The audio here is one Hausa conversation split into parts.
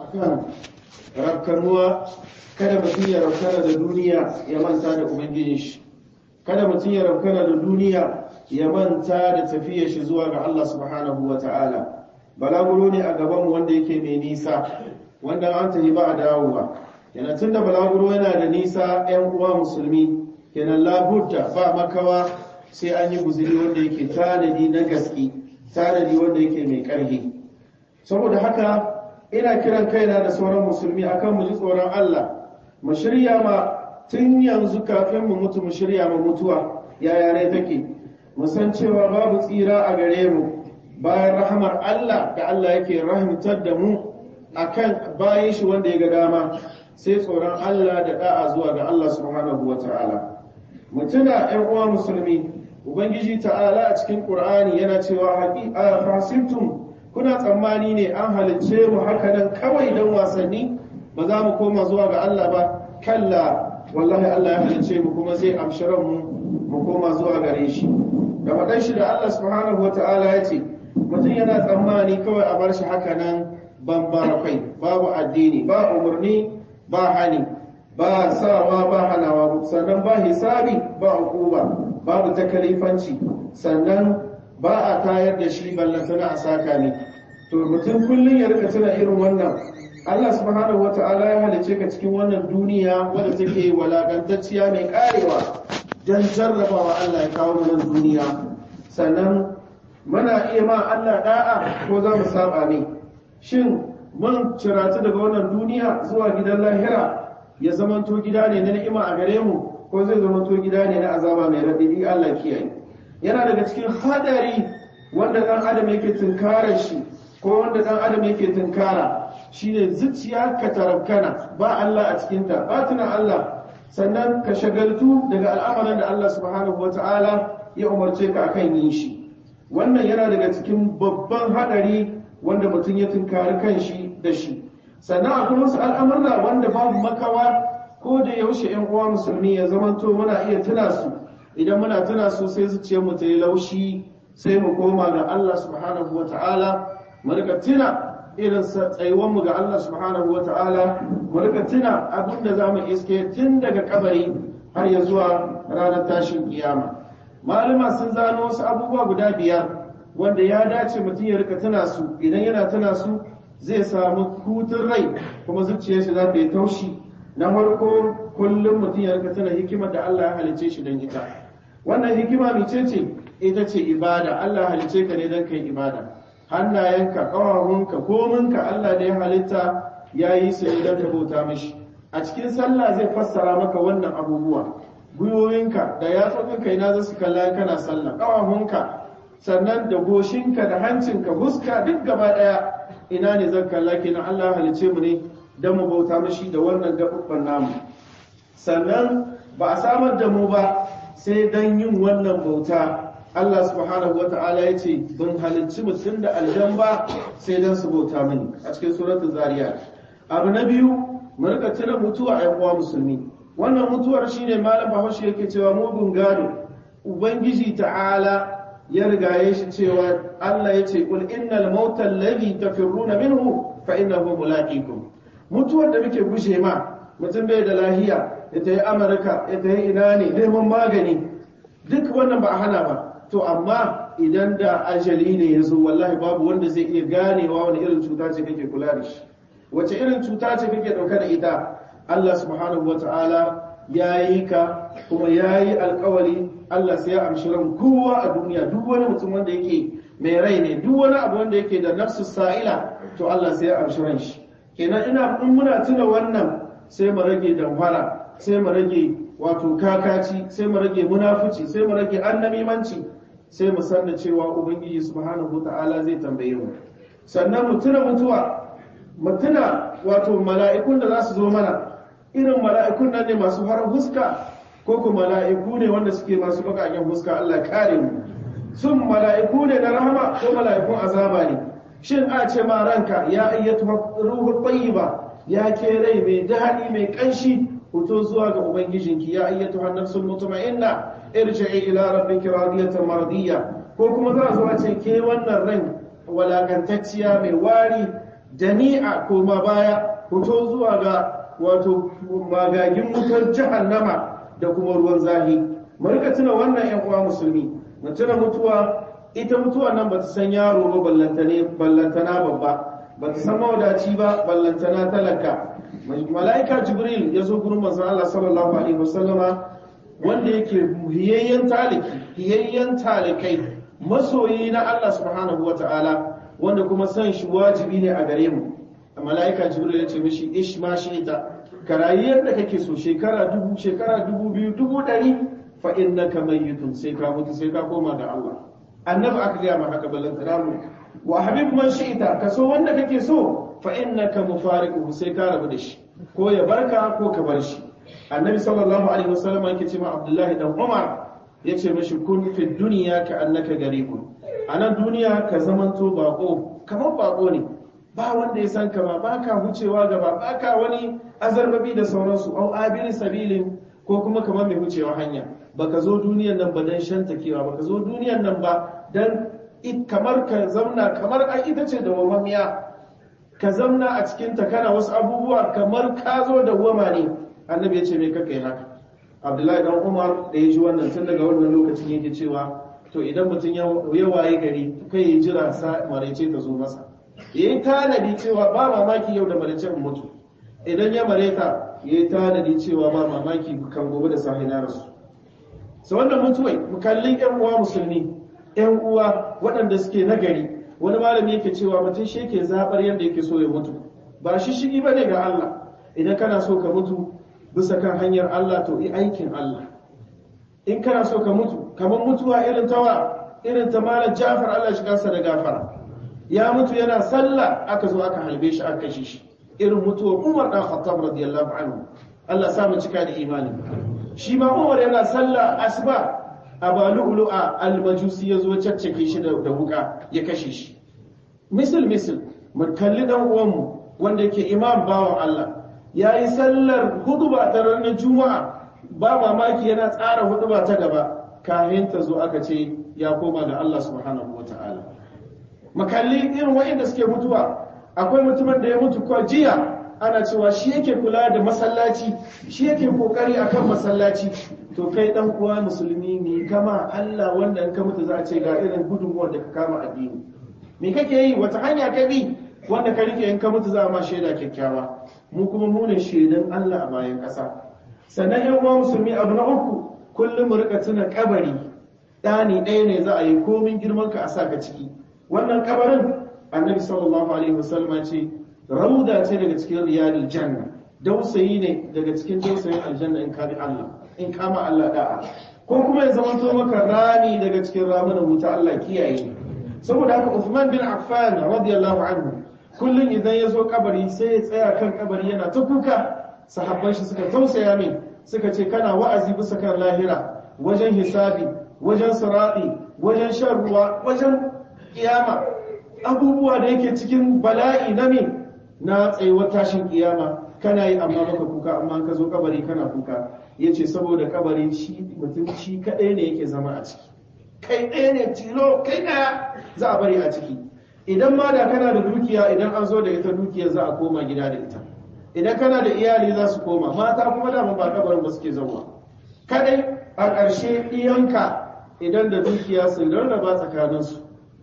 kan rafkanuwa kada mutum ya rafkana da duniya ya manta da ubangijin shi kada mutum ya rafkana da duniya ya manta da tafiyar shi zuwa ga Allah subhanahu wa ta'ala balaguro ne a gaban wanda yake mai nisa wanda an tafi ba a dawowa yana tun da balaguro yana da nisa 'yan uwa musulmi kenan labudda ba makawa sai an yi guziri wanda yake tanadi na gaske tanadi wanda yake mai ƙarfi saboda haka ina kiran kaina da sauran musulmi akan mu ji tsoron Allah mu shirya ma tun yanzu kafin mu mutu mu shirya ma mutuwa yaya ne take mu san cewa babu tsira a gare mu bayan rahamar Allah da Allah yake rahimtar da mu akan bayan shi wanda ya ga dama sai tsoron Allah da da'a zuwa ga Allah subhanahu wata'ala mutuna ƴan uwa musulmi ubangiji ta'ala a cikin qur'ani yana cewa haqiqa fasimtum kuna tsammani ne an halicce mu haka nan kawai don wasanni ba za mu koma zuwa ga Allah ba kalla wallahi Allah ya halicce mu kuma zai amshiran mu mu koma zuwa gare shi da faɗan shi da Allah subhanahu wata'ala ya ce mutum yana tsammani kawai a bar shi haka nan ban kai babu addini ba umarni ba hani ba sawa ba hanawa sannan ba hisabi ba hukuma babu takalifanci sannan ba a tayar da shi ballantana a saka ne to mutum kullum ya rika tuna irin wannan Allah subhanahu wata'ala ya halice ka cikin wannan duniya wadda take walakantacciya mai karewa don jarrabawa Allah ya kawo nan duniya sannan muna iya ma Allah da'a ko za mu saba ne shin mun ciratu daga wannan duniya zuwa gidan lahira ya zamanto gida ne na ni'ima a gare mu ko zai zamanto gida ne na azaba mai radidi Allah kiyaye yana daga cikin hadari wanda dan adam yake tunkara shi ko wanda dan adam yake tunkara shine zuciya ka tarabkana ba Allah a cikin ta ba tuna Allah sannan ka shagaltu daga al'amalan da Allah subhanahu wata'ala ya umarce ka akan yin shi wannan yana daga cikin babban hadari wanda mutum ya tunkari kanshi da shi sannan akwai wasu al'amurra wanda babu makawa ko da yaushe ‘yan uwa musulmi ya zamanto muna iya tuna su idan muna tuna su sai zuciyar mu ta yi laushi sai mu koma ga Allah subhanahu wa ta'ala mu rika tuna irin tsayuwar mu ga Allah subhanahu wa ta'ala mu rika tuna abin da zamu iske tun daga kabari har ya zuwa ranar tashin kiyama malama sun zano wasu abubuwa guda biyar wanda ya dace mutum ya rika tuna su idan yana tuna su zai samu hutun rai kuma zuciyar shi za ta yi taushi na farko kullum mutum ya rika tana hikimar da Allah ya halice shi don ita wannan hikima mice ce ita ce ibada Allah ya halice ka ne don kai ibada hannayenka ƙawawanka kominka Allah da ya halitta ya yi su ne don ka bauta mishi a cikin sallah zai fassara maka wannan abubuwa gwiwoyinka da yatsunka ina za su kalla kana sallah ƙawawanka sannan da goshinka da hancinka huska duk gaba ɗaya ina ne zan kalla kenan Allah halice mu ne don mu bauta mashi da wannan gaɓuɓɓen namu sannan ba a samar da mu ba sai don yin wannan bauta Allah subhanahu wata'ala ya ce ban halicci mutum da aljan ba sai don su bauta mini a cikin suratul zariyat abu na biyu mu rika tuna mutuwa a uwa musulmi wannan mutuwar shine malam bahaushe yake cewa mugun gado ubangiji ta'ala ya rigaye shi cewa Allah ya ce kul innal mauta alladhi tafirruna minhu fa innahu mulaqikum mutuwar da muke gushe ma mutum bai da lahiya ya tayi Amurka ya tayi ina ne neman magani duk wannan ba a hana ba to amma idan da ajali ne ya zo wallahi babu wanda zai iya ganewa wani irin cuta ce kake kula da shi wace irin cuta ce kake dauka da ita Allah subhanahu wataala ya yi ka kuma ya yi alkawari Allah sai ya amshi ran kowa a duniya duk wani mutum wanda yake mai rai ne duk wani abu wanda yake da nafsu sa'ila to Allah sai ya amshi ran shi kenan ina in muna tuna wannan sai mu rage damfara sai mu rage wato kakaci sai mu rage munafuci sai mu rage annamimanci sai mu san da cewa ubangiji subhanahu ta'ala zai tambaye mu sannan mu tuna mutuwa mu tuna wato mala'ikun da za su zo mana irin mala'ikun nan ne masu farar huska ko kuma mala'iku ne wanda suke masu bakaken huska Allah kare mu sun mala'iku ne na rahama ko mala'ikun azaba ne shin a ce ma ranka ya ayyatu ruhul tayyiba ya ke rai mai daɗi mai ƙanshi fito zuwa ga ubangijinki ya ayyatu hannafsul mutma'inna irji'i ila rabbiki radiyatan mardiya ko kuma za zuwa ce ke wannan ran walakantacciya mai wari jami'a koma baya fito zuwa ga wato magagin wutar jahannama da kuma ruwan zahi mu rika tuna wannan yan uwa musulmi mu tuna mutuwa ita mutuwa nan bata san yaro ba ballantane ballantana babba bata san mawadaci ba ballantana talaka mala'ika jibril ya zo gurin manzon Allah sallallahu alaihi wasallama wanda yake hiyayyen taliki hiyayyen talikai masoyi na Allah subhanahu wataala wanda kuma san shi wajibi ne a gare mu mala'ika jibril ya ce mishi ish ma shi ita ka rayu yadda kake so shekara dubu shekara dubu biyu dubu ɗari fa innaka mayyitun sai ka mutu sai ka koma ga Allah annabi aka gaya ma haka ballantana mu wa habib man shi'ita ka so wanda kake so fa innaka mufariquhu sai ka rabu da shi ko ya barka ko ka bar shi annabi sallallahu alaihi wasallam yake ce ma abdullahi dan umar yace mishi kun fi dunya ka annaka garibun anan duniya ka zamanto bako kamar bako ne ba wanda ya san kama baka hucewa gaba baka wani azarbabi da sauransu au abin sabilin ko kuma kamar mai hucewa hanya baka zo duniyan nan ba dan shantakewa baka zo duniyan nan ba dan kamar ka zauna kamar an ita ce da wamamiya ka zauna a cikin ta kana wasu abubuwa kamar ka zo da wama ne annabi ya ce me kaka yi haka abdullahi dan umar da ya ji wannan tun daga wannan lokacin yake cewa to idan mutum ya waye gari kai ya jira sa maraice ta zo masa ya yi tanadi cewa ba mamaki yau da maraice mutu idan ya mareta ya yi tanadi cewa ba mamaki kan gobe da sahi na rasu sa wannan mutuwai mu kalli yan uwa musulmi yan uwa waɗanda suke nagari wani malami yake cewa mutum shi yake zaɓar yadda yake so ya mutu ba shi shigi ba ne ga Allah idan kana so ka mutu bisa kan hanyar Allah to yi aikin Allah in kana so ka mutu kamar mutuwa irin tawa irin ta malam Jafar Allah shi kansa da gafara ya mutu yana sallah aka zo aka halbe shi aka kashe shi irin mutuwar Umar dan Khattab radiyallahu anhu Allah sa mu cika da imani shi ma Umar yana sallah asuba abalu'lu'a al-majusi yazo caccake shi da wuka ya kashe shi misal misal mu kalli dan uwanmu wanda yake imam bawan Allah yayi sallar huduba ta ranar juma'a ba mamaki yana tsara huduba ta gaba kafin ta zo aka ce ya koma ga Allah subhanahu wataala makalli irin wa'inda suke mutuwa akwai mutumin da ya mutu kwa jiya ana cewa shi yake kula da masallaci shi yake kokari akan masallaci to kai dan uwa musulmi ne kama Allah wanda in ka mutu za a ce ga irin gudunmuwar da ka kama addini me kake yi wata hanya ka bi wanda ka rike in ka mutu za a ma shaida kyakkyawa mu kuma mu ne shaidan Allah a bayan ƙasa sannan yan uwa musulmi abu na uku kullum mu rika tuna kabari ɗani ɗaya ne za a yi komin girman ka a sa ka ciki wannan kabarin annabi sallallahu alaihi wasallam ce rauda ce daga cikin riyadul janna dausayi ne daga cikin dausayin aljanna in ka bi Allah in kama Allah da'a ko kuma ya zama to maka rani daga cikin ramunan wuta Allah kiyaye saboda haka Uthman bin Affan radiyallahu anhu kullun idan ya zo kabari sai ya tsaya kan kabari yana ta kuka sahabban shi suka tausaya min suka ce kana wa'azi bisa kan lahira wajen hisabi wajen sirati wajen shan ruwa wajen kiyama abubuwa da yake cikin bala'i na me na tsayuwar tashin kiyama kana yi amma maka kuka amma ka zo kabari kana kuka ya ce saboda kabari shi mutum shi kaɗai ne yake zama a ciki kai ɗaya ne tilo kai ɗaya za a bari a ciki idan ma da kana da dukiya idan an zo da ita dukiya za a koma gida da ita idan kana da iyali za su koma mata kuma dama ba kabarin ba suke zauwa kadai a ƙarshe ɗiyanka idan da dukiya su rarraba tsakaninsu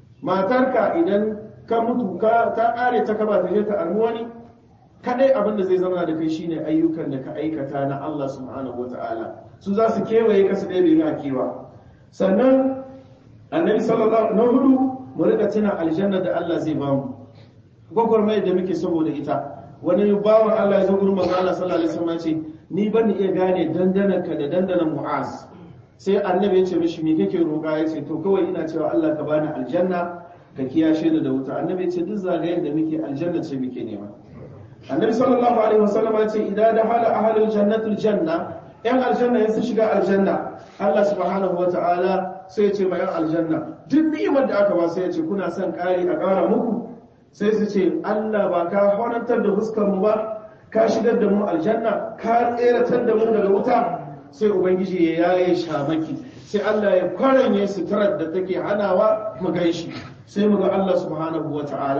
matarka idan ka mutu ka ta ƙare ta kaba ta je ta armu wani kadai abin da zai zama da kai shine ayyukan da ka aikata na Allah subhanahu wata'ala su za su kewaye ka su ɗaya bai kewa sannan annabi sallallahu na hudu mu rika tuna aljanna da Allah zai ba mu gwagwarmayar da muke saboda ita wani bawan Allah ya zo gurin manzo Allah sallallahu alaihi wasallam ce ni ban iya gane dandanan ka da dandanan mu'az sai annabi ya ce mishi me kake roƙa ya ce to kawai ina cewa Allah ka bani aljanna ka kiyashe ni da wuta annabi ya ce duk zagayen da muke aljanna ce muke nema annabi sallallahu alaihi wasallam ya ce idan dakhala ahlul jannati aljanna yan aljanna ya su shiga aljanna Allah subhanahu wataala sai ya ce ma yan aljanna duk ni'imar da aka ba sai ya ce kuna son ƙari a ƙara muku sai su ce Allah ba ka horantar da fuskar mu ba ka shigar da mu aljanna ka tseratar da mu daga wuta sai ubangiji ya yaye shamaki sai Allah ya kwaranye suturar da take hanawa mu ganshi sai mu ga Allah subhanahu wataala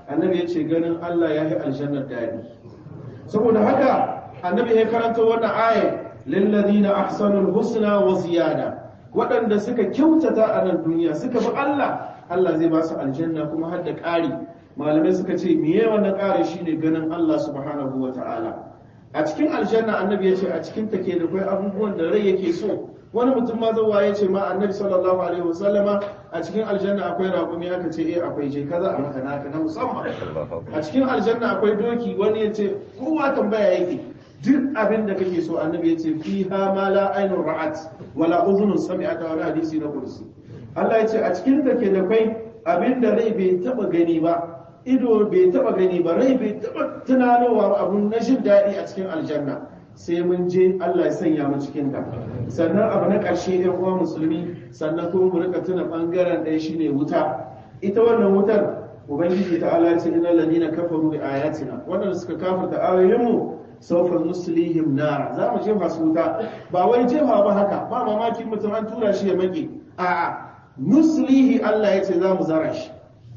annabi ya ce ganin Allah ya yi aljannar daɗi saboda haka annabi ya karanta wannan ayat lilladina ahsanul husna wa ziyada waɗanda suka kyautata a nan duniya suka bi Allah Allah zai ba su aljanna kuma har da ƙari malamai suka ce miye wannan ƙari shine ganin Allah subhanahu wa ta'ala a cikin aljanna annabi ya ce a cikin ta ke da kai abubuwan da rai yake so wani mutum ma zuwa ya ce ma annabi sallallahu alaihi wasallama a cikin aljanna akwai raƙumi aka ce eh akwai je kaza a maka naka na musamman a cikin aljanna akwai doki wani ya ce kowa tambaya yake duk abin da kake so annabi ya ce fi ha ma la ainun ra'at wala uzunun sami'at wala hadisi na kursi Allah ya ce a cikin ta ke da kai abin da rai bai taba gani ba ido bai taba gani ba rai bai taba tunanowa abun na jin daɗi a cikin aljanna sai mun je Allah ya sanya mu cikin ta sannan abu na ƙarshe ɗan uwa musulmi sannan kuma mu rika tuna bangaren ɗaya shine wuta ita wannan wutar ubangiji ta Allah ce innal ladina kafaru bi ayatina wannan suka kafirta ayoyin mu sawfa nuslihim nar za mu jefa su wuta ba wai jefa ba haka ba mamaki mutum an tura shi ya mage a'a nuslihi Allah ya ce za mu zara shi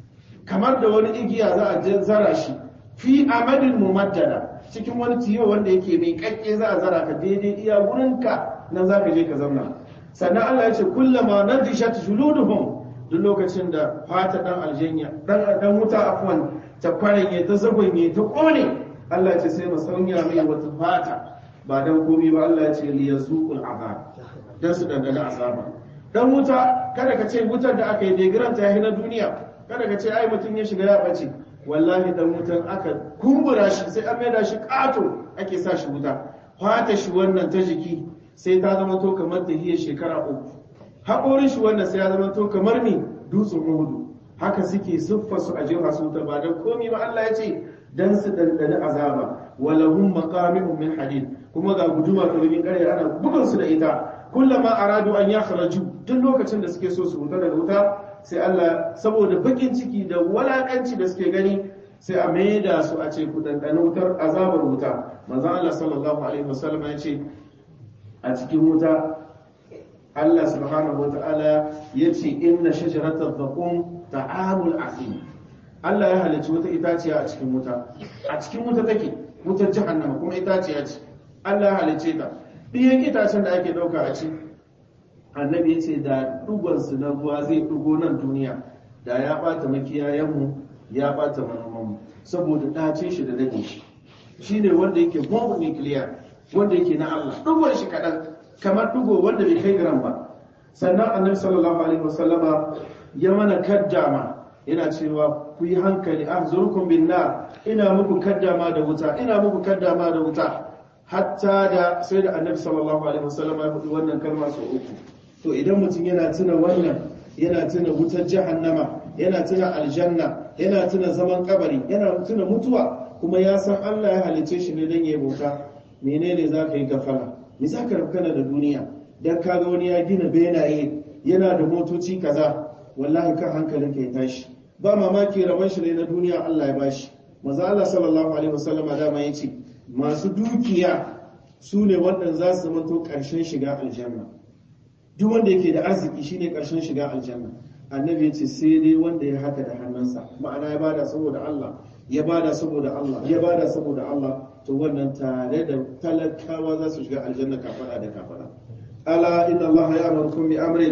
kamar da wani igiya za a zara shi fi amadin mumaddada cikin wani tiyo wanda yake mai kakke za a zara ka daidai iya wurinka nan za ka je ka zauna sannan Allah ya ce kullama nadishat juluduhum duk lokacin da fata dan aljanya dan dan wuta afwan ta kwaranye ta zagonye ta kone Allah ya ce sai mu sauya mai wata fata ba dan komai ba Allah ya ce li yazuqul azab dan su dandana azaba dan wuta kada ka ce wutar da aka yi degiran ta yi na duniya kada ka ce ai mutum ya shiga ya bace wallahi dan wutan aka kumbura shi sai an maida shi kato ake sa shi wuta fata shi wannan ta jiki sai ta zama to kamar ta hiyar shekara uku haƙorin shi wannan sai ya zama to kamar ni dutsen uhudu haka suke siffa su a jefa su ta ba dan komi ba Allah ya ce dan su dandani azaba walahum maqami'un min hadid kuma ga guduma ta rubin ƙarya ana bugun su da ita kullama aradu an yakhraju duk lokacin da suke so su huta daga wuta sai Allah saboda bakin ciki da walakanci da suke gani sai a maida su a ce ku dandani wutar azabar wuta manzo Allah sallallahu alaihi wasallam ya ce a cikin wuta Allah subhanahu wa ta'ala ya ce inna shajaratar zaƙon ta'amul asim Allah ya halarci wata itaciya a cikin wuta a cikin wuta take wutar jahannama kuma itaciya ce Allah ya halarce ta ɗiyan itacen da ake ɗauka a ci annabi ya ce da ɗugonsu na ruwa zai ɗugo nan duniya da ya ɓata makiyayenmu ya ɓata manomanmu saboda ɗace shi da dade shi shi ne wanda yake bomb nuclear wanda yake na Allah ɗugon shi kaɗan kamar ɗugo wanda bai kai gram ba sannan annabi sallallahu alaihi wasallama ya mana kaddama yana cewa ku yi hankali ahzurukum bin nar ina muku kaddama da wuta ina muku kaddama da wuta hatta da sai da annabi sallallahu alaihi wasallama ya faɗi wannan kalma sau uku to idan mutum yana tuna wannan yana tuna wutar jahannama yana tuna aljanna yana tuna zaman kabari yana tuna mutuwa kuma ya san Allah ya halice shi ne don ya bauta menene za ka yi gafara me za ka rafkana da duniya dan kaga wani ya gina benaye yana da motoci kaza wallahi kan hankalin ka ya tashi ba mamaki rabon shi ne na duniya Allah ya bashi maza Allah sallallahu alaihi wasallama dama ya ce masu dukiya su ne waɗanda za su zamanto ƙarshen shiga aljanna duk wanda yake da arziki shine ƙarshen shiga aljanna annabi ya ce sai dai wanda ya haka da hannunsa ma'ana ya bada saboda Allah ya bada saboda Allah ya bada saboda Allah to wannan tare da talakawa za su shiga aljanna kafada da kafada ala inna Allah ya amurkum bi amrin